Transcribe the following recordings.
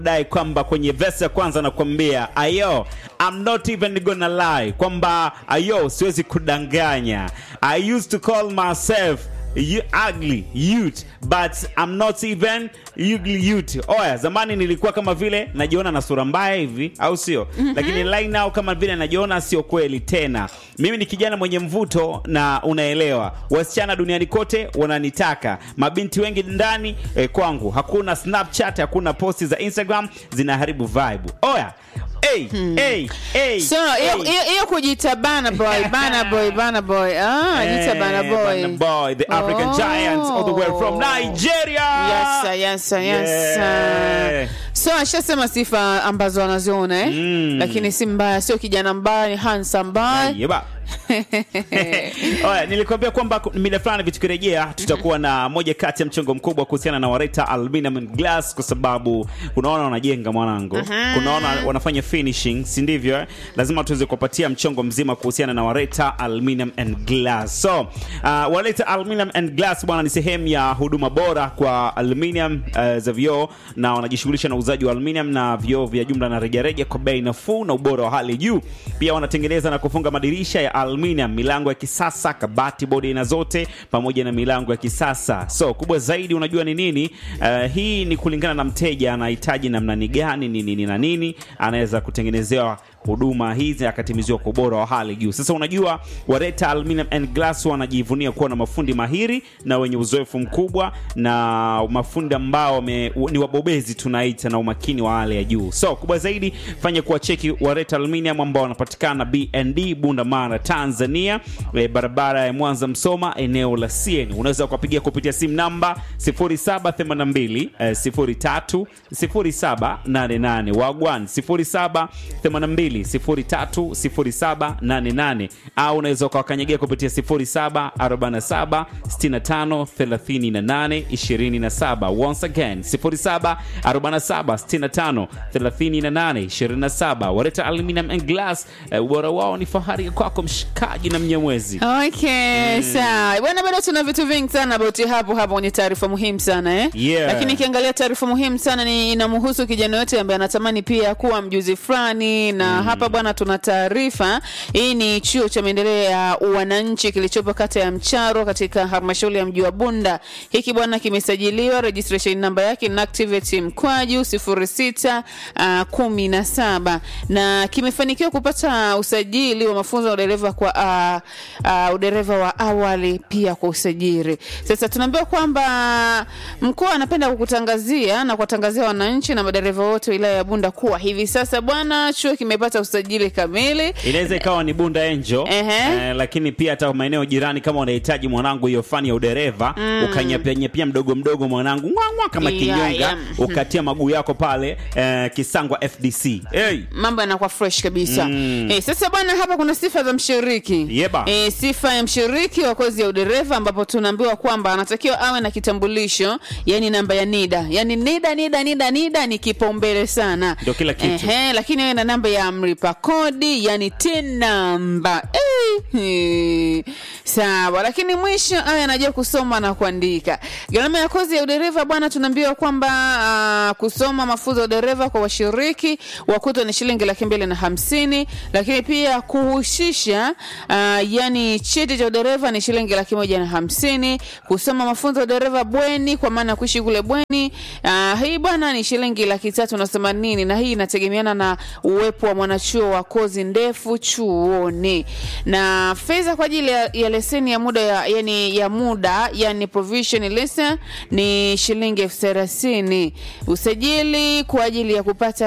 dai kwamba kwenye verse ya kwanza nakwambia ayo I'm not even gonna lie kwamba ayo siwezi kudanganya I used to call myself you ugly youth but I'm not even ugly youth. Oya, zamani nilikuwa kama vile najiona na sura mbaya hivi, au sio? Lakini right now kama vile najiona sio kweli tena. Mimi ni kijana mwenye mvuto na unaelewa, wasichana duniani kote wananitaka, mabinti wengi ndani eh, kwangu hakuna Snapchat, hakuna posti za Instagram zinaharibu vibe. Oya, hey, hey, hey, So hiyo hey. hiyo- hiyo kujiita bana boy, bana boy, bana boy. Ah, jiita bana Eh, boy. Burna Boy, the African Oh. giant all the way from Nigeria. Yes, sir, yes, sir, yes. Yeah. sir. So ashasema sifa ambazo anaziona eh? Mm. Lakini si mbaya, sio kijana mbaya, ni handsome mbaya. Yeba. Oya, nilikwambia kwamba mida fulani vitukirejea tutakuwa na moja kati ya mchongo mkubwa kuhusiana na Wareta Aluminium and Glass kwa sababu kunaona wanajenga mwanangu, kunaona wanafanya finishing, si ndivyo? eh? Lazima tuweze kuwapatia mchongo mzima kuhusiana na Wareta Aluminium and Glass. So, uh, Wareta Aluminium and Glass bwana ni sehemu ya huduma bora kwa aluminium uh, za vioo na wanajishughulisha na uuzaji wa aluminium na vioo vya jumla na rejareja kwa bei nafuu na ubora wa hali juu. Pia wanatengeneza na kufunga madirisha ya aluminium, milango ya kisasa, kabati, bodi aina zote pamoja na milango ya kisasa. So kubwa zaidi, unajua ni nini? Uh, hii ni kulingana na mteja anahitaji namna ni gani, ni nini na nini, anaweza kutengenezewa huduma hizi akatimiziwa kwa ubora wa hali juu. Sasa unajua Wareta Aluminium and Glass wanajivunia kuwa na mafundi mahiri na wenye uzoefu mkubwa na mafundi ambao wame- ni wabobezi tunaita na umakini wa hali ya juu. So kubwa zaidi, fanya kuwacheki Wareta Aluminium ambao wanapatikana BND Bunda Mara, Tanzania, e, barabara ya Mwanza Msoma, eneo la CN. Unaweza kuwapigia kupitia simu namba 0782 eh, 03 0788 wagwan 0782 03 0788 au unaweza ukawakanyagia kupitia 0747 65 38 27 once again 0747 65 38 27 Wareta Aluminium and Glass eh, ubora wao ni fahari kwako mshikaji na mnyamwezi Okay, sawa bwana, bado tuna vitu vingi sana bauti hapo hapo kwenye taarifa muhimu sana eh? Yeah. Lakini ikiangalia taarifa muhimu sana ni inamhusu kijana yote ambaye anatamani pia kuwa mjuzi fulani na hapa bwana, tuna taarifa hii. Ni chuo cha maendeleo ya wananchi kilichopo kata ya Mcharo katika halmashauri ya mji wa Bunda. Hiki bwana kimesajiliwa, registration namba yake ni activate mkwaju 06 uh, kumi na saba na kimefanikiwa kupata usajili wa mafunzo ya udereva kwa uh, uh, udereva wa awali pia kwa usajili. Sasa tunaambiwa kwamba mkoa anapenda kukutangazia na kuwatangazia wananchi na madereva wote wilaya ya Bunda kuwa hivi sasa bwana, chuo kimepata usajili kamili. inaweza ikawa ni Bunda Angel Ehe. eh, lakini pia hata maeneo jirani, kama unahitaji mwanangu hiyo fani ya udereva mm. ukanyapia mdogo mdogo mwanangu ngwangwa kama Yeah, kinyonga yeah. ukatia maguu yako pale eh, Kisangwa FDC hey. mambo yanakuwa fresh kabisa Mm. eh, sasa bwana hapa kuna sifa za mshiriki Yeba. eh, sifa ya mshiriki wa kozi ya udereva ambapo tunaambiwa kwamba anatakiwa awe na kitambulisho yani namba ya nida yani nida nida nida nida ni kipaumbele sana Ndio kila kitu. Ehe, lakini awe na namba ya mlipa kodi yani tin namba eh, eh. sawa lakini mwisho awe anajua kusoma na kuandika gharama ya kozi ya udereva bwana tunaambiwa kwamba uh, kusoma mafunzo ya udereva kwa washiriki wakutwa ni shilingi laki mbili na hamsini lakini pia kuhusisha uh, yani cheti cha udereva ni shilingi laki moja na hamsini kusoma mafunzo ya udereva bweni kwa maana ya kuishi kule bweni uh, hii bwana ni shilingi laki tatu na themanini na hii inategemeana na uwepo wa mwanachuo wa kozi ndefu chuoni na fedha kwa ajili ya, ya leseni ya muda ya, yani ya muda yani provision lesson ni shilingi elfu thelathini usajili kwa ajili ya kupata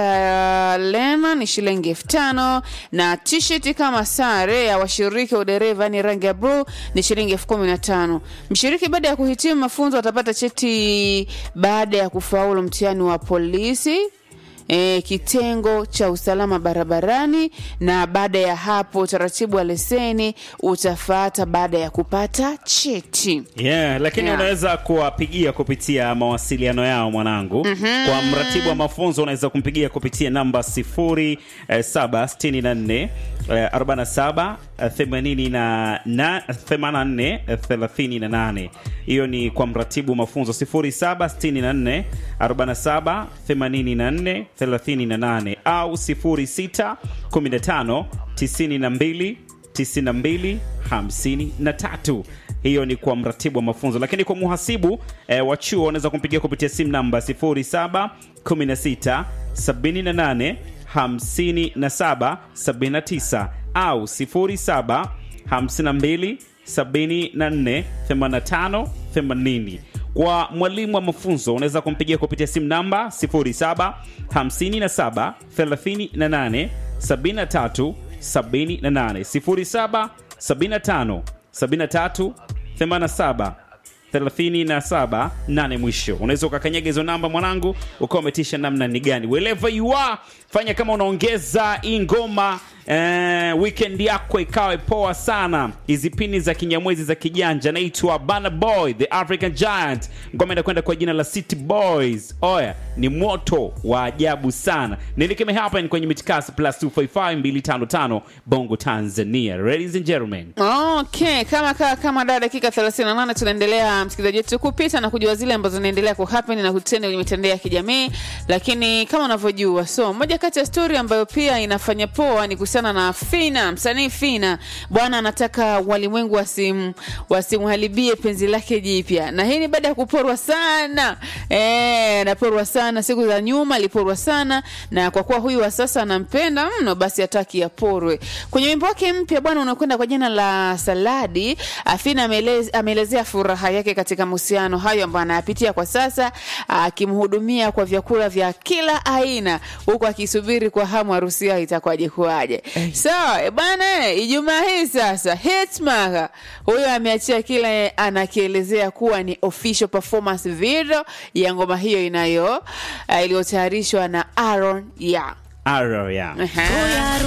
lema ni shilingi elfu tano na t-shirt kama sare ya washiriki wa udereva ni rangi ya bluu ni shilingi elfu kumi na tano mshiriki baada ya kuhitimu mafunzo atapata cheti baada ya kufaulu mtihani wa polisi E, kitengo cha usalama barabarani na baada ya hapo utaratibu wa leseni utafuata baada ya kupata cheti Yeah, lakini Yeah. unaweza kuwapigia kupitia mawasiliano yao mwanangu. Kwa mratibu wa mafunzo unaweza kumpigia kupitia namba 0764 eh, 47 eh, 80 na 84 eh, 38 hiyo ni kwa mratibu mafunzo 0764 47 84 38 au 06 15 92 92 53 hiyo ni kwa mratibu wa mafunzo lakini kwa muhasibu eh, wa chuo unaweza kumpigia kupitia simu namba 07 16 78 57 79 au 07 52 74 85 80 kwa mwalimu wa mafunzo unaweza kumpigia kupitia simu namba 07 57 38 73 78 07 75 73 87 37 8 mwisho unaweza ukakanyaga hizo namba mwanangu ukawa umetisha namna ni gani wherever you are fanya kama unaongeza hii ngoma eh, weekend yako ikawe poa sana hizi pini za kinyamwezi za kijanja naitwa Burna boy the african giant ngoma inakwenda kwa jina la city boys oya ni moto wa ajabu sana nilikime hapa ni kwenye mitikasi plus 255 255 bongo tanzania ladies and gentlemen Okay, kama kama, kama da dakika 38 tunaendelea msikilizaji wetu kupita na kujua zile ambazo zinaendelea kuhappen na kutenda kwenye mitandao ya kijamii, lakini kama unavyojua, so moja kati ya story ambayo pia inafanya poa ni kuhusiana na Fina, msanii Fina bwana anataka walimwengu wasim wasimharibie penzi lake jipya, na hii ni baada ya kuporwa sana eh, anaporwa sana siku za nyuma, aliporwa sana, na kwa kuwa huyu wa sasa anampenda mno, basi hataki aporwe. Kwenye wimbo wake mpya bwana unakwenda kwa jina la Saladi, Afina ameelez- ameelezea furaha yake katika mahusiano hayo ambayo anayapitia kwa sasa, akimhudumia kwa vyakula vya kila aina, huku akisubiri kwa hamu harusi yao itakuwaje kuwaje. So eh, bwana, eh, Ijumaa hii sasa Hitmaker huyo ameachia kile anakielezea kuwa ni official performance video ya ngoma hiyo inayo uh, iliyotayarishwa na Aaron ya Arrow, yeah. Aha.